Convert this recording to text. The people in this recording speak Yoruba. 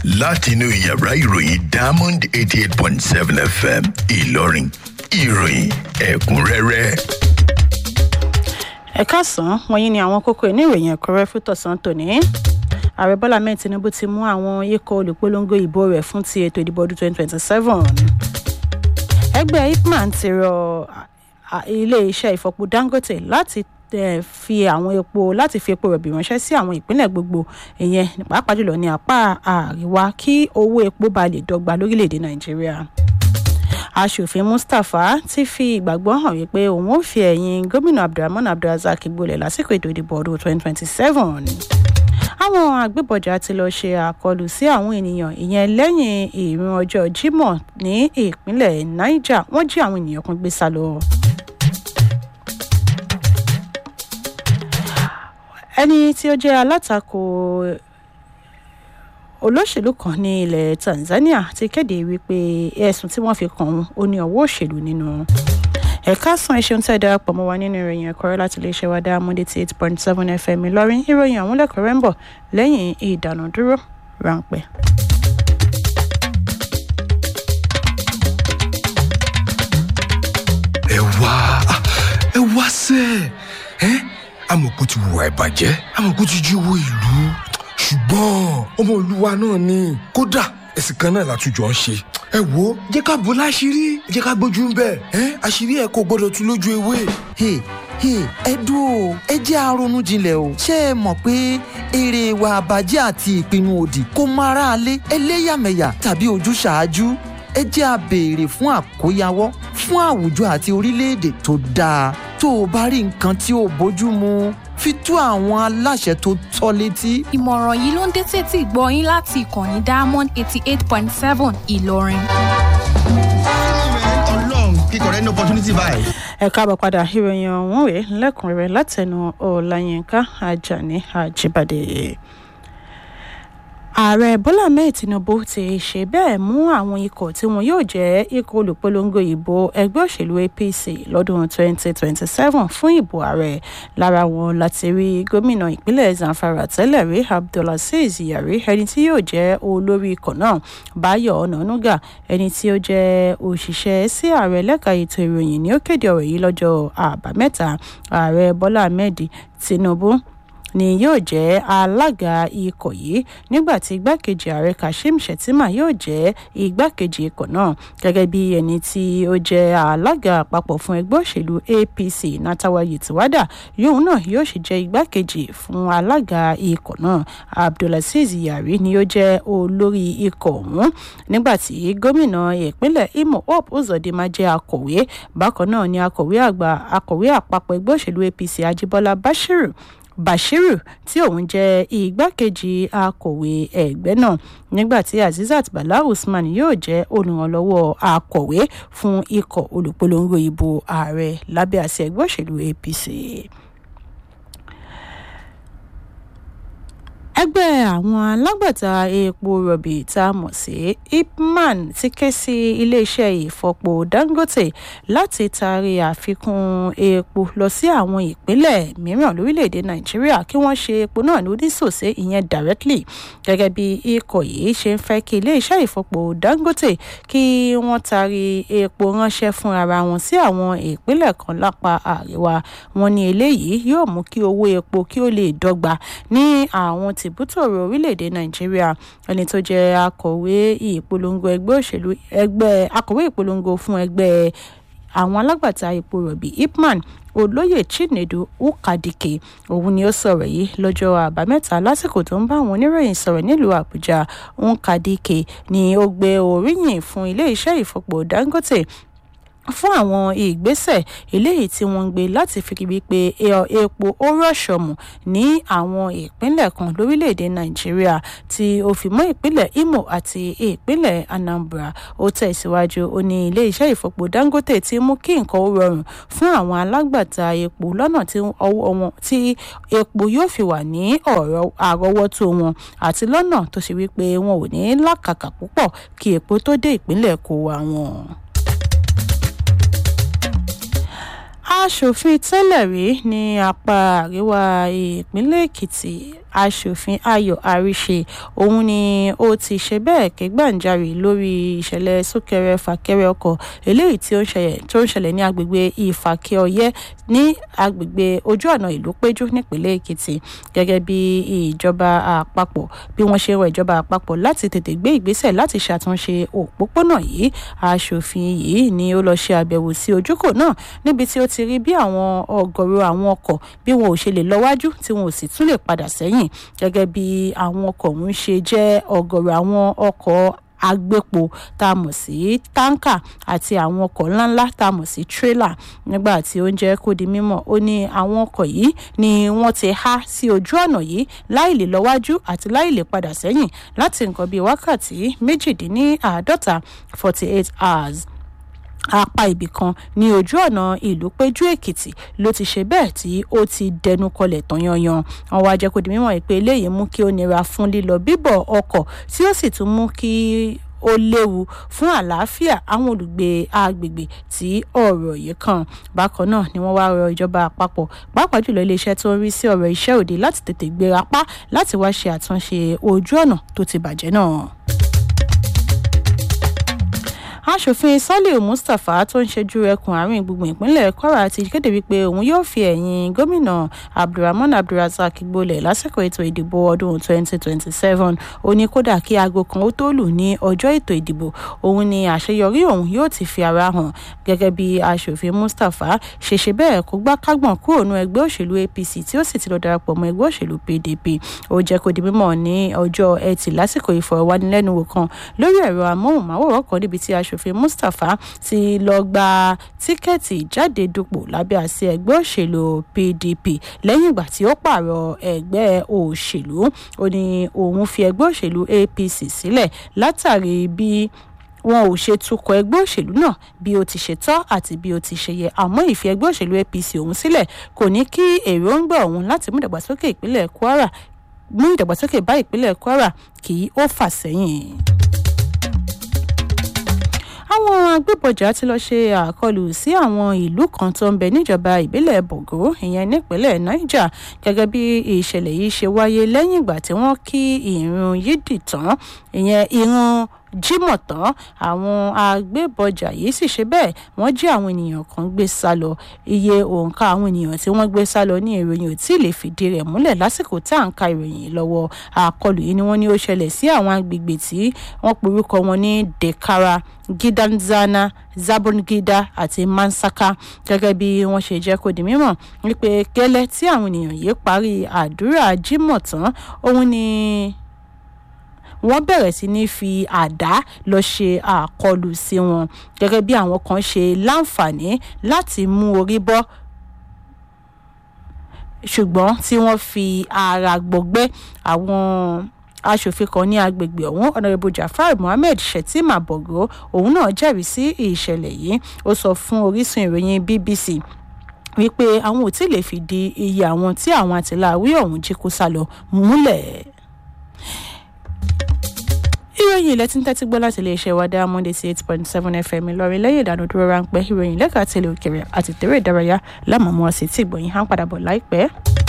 látinú yàrá ìròyìn diamond eighty eight point seven fm ìlọrin ìròyìn ẹ̀kúnrẹ́rẹ́. ẹ káàsán wọ̀nyí ni àwọn kókó inú ìròyìn ẹ̀kúnrẹ́ fún tọ̀sán tòní ààrẹ bọ́lá mẹ́rin tinubu ti mú àwọn ikọ̀ olùpolongo ìbò rẹ̀ fún ti ètò ìdìbò ọdún twenty twenty seven ẹgbẹ́ ipman ti rọ ilé-iṣẹ́ ìfọpo dangote láti fi àwọn epo láti fi epo rọ̀bì ránṣẹ́ sí àwọn ìpínlẹ̀ gbogbo ìyẹn pàápàá jùlọ ní apá àríwá kí owó epo bá lè dọ́gba lórílẹ̀‐èdè nàìjíríà aṣòfin mustapha ti fi ìgbàgbọ́ hàn wípé òun ò fi ẹ̀yìn gómìnà abdulrahman abdulrasaq gbolẹ̀ lásìkò ètò ìdìbò ọdún twenty twenty seven àwọn agbébọjà ti lọ ṣe àkọlù sí àwọn ènìyàn ìyẹn lẹ́yìn ìrìn ọjọ́ jímọ̀ ní ìpínlẹ̀ niger wọ́n jí àwọn ènìyàn kan gbé sá lọ. ẹni tí ó jẹ́ alátakò olóṣèlú kan ní ilẹ̀ tanzania ti kéde wípé ẹ̀sùn tí wọ́n fi kàn án ó ní ọwọ́ òṣèlú nínú ẹ̀ka san ẹ̀ṣẹ̀ ń tẹ̀ darapọ̀ mọ́ wa nínú ìròyìn ẹ̀kọ́rẹ́ láti iléeṣẹ́ wa dá múndé tí eight point seven fm ìlọrin ìròyìn àwọn lẹ́kọ̀ọ́rẹ́ ń bọ̀ lẹ́yìn ìdánudúró ráńpẹ́. ẹ wá ẹ wá sẹ ẹ amọ̀kú ti wùwà ìbàjẹ́ amọ̀kú ti jí owó ìlú ṣùgbọ́n ọmọ olúwa náà ni kódà ẹ̀sìn kan náà látújọ ń ṣe ẹ wo jẹ́ ká bò láṣìírí jẹ́ ká gbójú ń bẹ̀ ẹ́ àṣírí ẹ̀ kò gbọ́dọ̀ tún lójú ewé. ẹ dúró ẹ jẹ́ àrònú jinlẹ̀ o ṣé ẹ mọ̀ pé èrè ìwà àbàjẹ́ àti ìpinnu òdì kò mọ aráalé ẹlẹ́yàmẹ̀yà tàbí ojúṣàájú ẹ jẹ́ a béèrè fún àkóyawọ́ fún àwùjọ àti orílẹ̀-èdè tó dáa tó o bá rí nǹkan tí ò bójú mu fi tó àwọn aláṣẹ tó tọ́ létí. ìmọ̀ràn yìí ló ń dé tètè gbọ́ yín láti ìkànnì diamond eighty eight point seven ìlọrin. ọlọ́run kíkọ rẹ ní opportunity báyìí. ẹ káàbọ̀ padà ìròyìn ọ̀hún rèé lẹ́kùnrẹ́rẹ́ látẹnu ọ̀làyínká ajani ajibade ààrẹ bọ́lá mẹ́ẹ̀ tinubu ti ṣe bẹ́ẹ̀ mú àwọn ikọ̀ tí wọn yóò jẹ́ ikọ̀ olùpolongo ìbò ẹgbẹ́ òṣèlú apc lọ́dún 2027 fún ìbò ààrẹ lára wọn láti rí gómìnà ìpínlẹ̀ zamfara tẹ́lẹ̀ rí abdulaziz yari ẹni tí yóò jẹ́ olórí ikọ̀ náà báyọ̀ ọ̀nànúgà ẹni tí ó jẹ́ òṣìṣẹ́ sí ààrẹ lẹ́ka ètò ìròyìn ni ó kéde ọ̀rọ̀ yìí lọ́jọ́ àbámẹ́ta ààrẹ bọ́lá ahmed tinubu ni yóò jẹ́ alága ikọ̀ yìí nígbà tí igbákejì ààrẹ kashim shettima yóò jẹ́ igbákejì ikọ̀ náà gẹ́gẹ́ bí ẹni tí ó jẹ́ alága àpapọ̀ fún ẹgbẹ́ òṣèlú apc natawa yetiwada yóò náà yóò sì jẹ́ igbákejì fún alága ikọ̀ náà abdulaziz yari ni yóò jẹ́ olórí ikọ̀ ọ̀hún nígbà tí gómìnà ìpínlẹ̀ imo hope uzodinma jẹ́ akọ̀wé bákan náà ni akọ̀wé àgbà akọ̀wé àpapọ̀ ẹgbẹ́ òṣèlú apc ajibola bashiru bashiru tí òun jẹ́ igbákejì akọ̀wé ẹgbẹ́ náà nígbà tí azizat bala usman yóò jẹ́ olùrànlọ́wọ́ akọ̀wé fún ikọ̀ olùpolongo ìbò ààrẹ lábẹ́ àṣẹ ẹgbẹ́ òṣèlú apc. ẹgbẹ́ àwọn alágbàtà epo rọ̀bì tá a mọ̀ sí ipman ti ké sí iléeṣẹ́ ìfọpo dangote láti taari àfikún epo lọ sí àwọn ìpínlẹ̀ mìíràn lórílẹ̀‐èdè nàìjíríà kí wọ́n ṣe epo náà ní oníṣòṣe ìyẹn directly gẹ́gẹ́ bí ikọ̀ yìí ṣe ń fẹ́ kí iléeṣẹ́ ìfọpo dangote kí wọ́n taari epo ránṣẹ́ fún ara wọn sí àwọn ìpínlẹ̀ kan lápá àríwá wọn ní eléyìí yóò mú kí owó epo kí ó lè dọ́gba ní àwọn tìbútòrò orílẹ̀-èdè nàìjíríà ẹni tó jẹ́ akọ̀wé ìpolongo ẹgbẹ́ òṣèlú ẹgbẹ́ akọ̀wé ìpolongo fún ẹgbẹ́ àwọn alágbàtà epo rọ̀bì ipman olóyè chinedu ukadike òun ni ó sọ̀rọ̀ yìí lọ́jọ́ àbámẹ́ta lásìkò tó ń bá àwọn oníròyìn sọ̀rọ̀ nílùú àbújá ukadike ni ó gbé oríyìn fún iléeṣẹ́ ìfọpo dangote fún àwọn ìgbésẹ̀ eléyìí tí wọ́n ń gbé láti fi rí pé epo ó rọ̀ṣọ̀mù ní àwọn ìpínlẹ̀ kan lórílẹ̀‐èdè nàìjíríà tí ó fi mọ́ ìpínlẹ̀ imo àti ìpínlẹ̀ anambra ó tẹ̀síwájú ó ní ilé-iṣẹ́ ìfọpo dangote ti mú kí nǹkan ó rọrùn fún àwọn alágbàtà epo lọ́nà tí ọwọ́ wọn tí epo yóò fi wà ní ọ̀rọ̀ àrọ́wọ́tó wọn àti lọ́nà tó ṣe wípé wọn ò ní lákàkà púpọ̀ kí epo tó dé ìpínlẹ̀ kó wa wọn. aṣòfin tẹ́lẹ̀ rí ní apá àríwá ìpínlẹ̀ èkìtì aṣòfin ayọ̀ àríṣe òun ni ó ti ṣe bẹ́ẹ̀ ké gbàǹjarè lórí ìṣẹ̀lẹ̀ súnkẹrẹ fàkẹrẹ ọkọ̀ eléyìí tí ó ń ṣẹlẹ̀ tó ń ṣẹlẹ̀ ní agbègbè ìfàkẹ́ ọyẹ́ ní agbègbè ojú ọ̀nà ìlú péjú nípínlẹ̀ èkìtì gẹ́gẹ́ bí ìjọba àpapọ̀ bí wọ́n ṣe rọ ìjọba àpapọ̀ láti tètè gbé ìgbésẹ̀ láti ṣàtúnṣe òpópónà yìí aṣòfin yìí ni ó lọ ṣe àbẹ̀wò sí ojúkò náà níbi tí ó ti rí bí àwọn ọ̀gọ̀rọ̀ àwọn ọkọ̀ bí wọn ò ṣe lè lọ wájú tí wọn ò sì tún lè padà sẹ́yìn gẹ́gẹ́ bí àwọn ọkọ̀ ọ̀hún ṣe jẹ́ ọ̀gọ̀rọ̀ àwọn ọkọ̀ agbépo tá a mọ̀ sí táǹkà àti àwọn ọkọ̀ ńláńlá tá a mọ̀ sí tírélà nígbà tí ó ń jẹ́ kó di mímọ̀ ó ní àwọn ọkọ̀ yìí ni wọ́n ti há sí ojú ọ̀nà yìí láì lè lọ́wájú àti láì lè padà sẹ́yìn láti nǹkan bíi wákàtí méjìdínláàádọ́ta forty eight hours apá ibì kan ní ojú ọ̀nà ìlú péjú èkìtì ló ti ṣe bẹ́ẹ̀ tí ó ti dẹnu kọlẹ̀ tán yanyan àwọn wá jẹ́ kó di mímọ̀ pé eléyìí mú kí ó nira fún lílọ bíbọ̀ ọkọ̀ tí ó sì tún mú kí ó léwu fún àlàáfíà àwọn olùgbé agbègbè tí ọ̀rọ̀ yìí kàn bákan náà ni wọ́n wá rọ ìjọba àpapọ̀ pàápàá jùlọ iléeṣẹ́ tó ń rí sí ọ̀rọ̀ iṣẹ́ òde láti tètè gbéra pa láti wá ṣe àtúnṣe ojú ọ̀nà tó ti bàjẹ́ náà aṣòfin saliu mustapha tó ń ṣojú ẹkùn àárín gbùngbùn ìpínlẹ̀ kwara ti kéde wípé òun yóò fi ẹ̀yìn gómìnà abdulrahman abdulrasaq gbolẹ̀ lásìkò ètò ìdìbò ọdún 2027 ó ní kódà kí aago kan ó tó lù ní ọjọ́ ètò ìdìbò òun ni àṣeyọrí òun yóò ti fi ara hàn gẹ́gẹ́ bí aṣòfin mustapha ṣe ṣe bẹ́ẹ̀ kó gbá kágbọ̀n kúrò nú ẹgbẹ́ òṣèlú apc tí ó sì ti lọ darapọ̀ mọ́ ẹgbẹ́ òṣèlú pdp ó jẹ́ kó di mímọ̀ ní ọjọ́ ẹtì lásìkò ìfọ̀rọ̀wánilẹ́nuwò kan lórí ẹ̀rọ amóhùnmáwòrán kan níbi tí aṣ aṣòfin mustapha ti lọ gba tíkẹ́ẹ̀tì ìjáde dupò lábẹ́ àṣẹ ẹgbẹ́ òṣèlú pdp lẹ́yìn ìgbà tí ó pààrọ̀ ẹgbẹ́ òṣèlú ó ní òun fi ẹgbẹ́ òṣèlú apc sílẹ̀ látàrí bí wọn ò ṣe tukọ̀ ẹgbẹ́ òṣèlú náà bí ó ti ṣe tọ́ àti bí ó ti ṣe yẹ àmọ́ ìfi ẹgbẹ́ òṣèlú apc òun sílẹ̀ kò ní kí èròǹgbà òun láti mú ìdàgbàsókè ìpínlẹ̀ kwara mú ìdàgbàsókè bá ìpínlẹ̀ kwara kì í ó fà sẹ́yìn àwọn agbébọjà ti lọ ṣe àkọlù sí àwọn ìlú kan tó ń bẹ níjọba ìbílẹ̀ bògó ìyẹn nípínlẹ̀ niger gẹ́gẹ́ bí ìṣẹ̀lẹ̀ yìí ṣe wáyé lẹ́yìn ìgbà tí wọ́n kí ìrun yídì tán ìyẹn ìrun jímọ̀ tán àwọn agbébọjà yìí sì ṣe bẹ́ẹ̀ wọ́n jí àwọn ènìyàn kan gbé sá lọ iye òǹkà àwọn ènìyàn tí wọ́n gbé sá lọ ní ìròyìn ò tí ì lè fìdí rẹ̀ múlẹ̀ lásìkò tá à ń ka ìròyìn lọ́wọ́ àkọlù yìí ni wọ́n ní ó ṣẹlẹ̀ sí àwọn agbègbè tí wọ́n porúkọ wọn ní dekara gidanzana zabongida àti mansaka gẹ́gẹ́ bí wọ́n ṣe jẹ́ kó di mímọ̀ wípé gẹ́lẹ́ tí àwọn ènìyàn yìí parí àdúrà jímọ̀ tán òun ni wọ́n bẹ̀rẹ̀ sí ní fi àdá lọ ṣe àkọlù sí wọn gẹ́gẹ́ bí àwọn kan ṣe láǹfààní láti mú orí bọ́ ṣùgbọ́n tí wọ́n fi ara gbọgbẹ́ àwọn aṣòfin kan ní agbègbè ọ̀hún ọ̀nàrẹ́bù jafar mohammed shettima bogo òun náà jẹ́rìí sí ìṣẹ̀lẹ̀ yìí ó sọ fún orísun ìròyìn bbc wípé àwọn ò tí ì lè fìdí iye àwọn tí àwọn àtìláwí ọ̀hún jí kó sá lọ múlẹ̀ ìròyìn ilẹ̀ tí ń tẹ́tí gbọ́ láti iléeṣẹ́ wa diamond eighty eight point seven fm ìlọrin lẹ́yìn ìdánudúró ráńpẹ́ ìròyìn lẹ́ka tẹ̀lé òkèrè àti tẹ̀rẹ̀ ìdárayá lámàmú ọ̀sẹ̀ tí ìgbọ̀nyìn á ń padà bọ̀ láìpẹ́.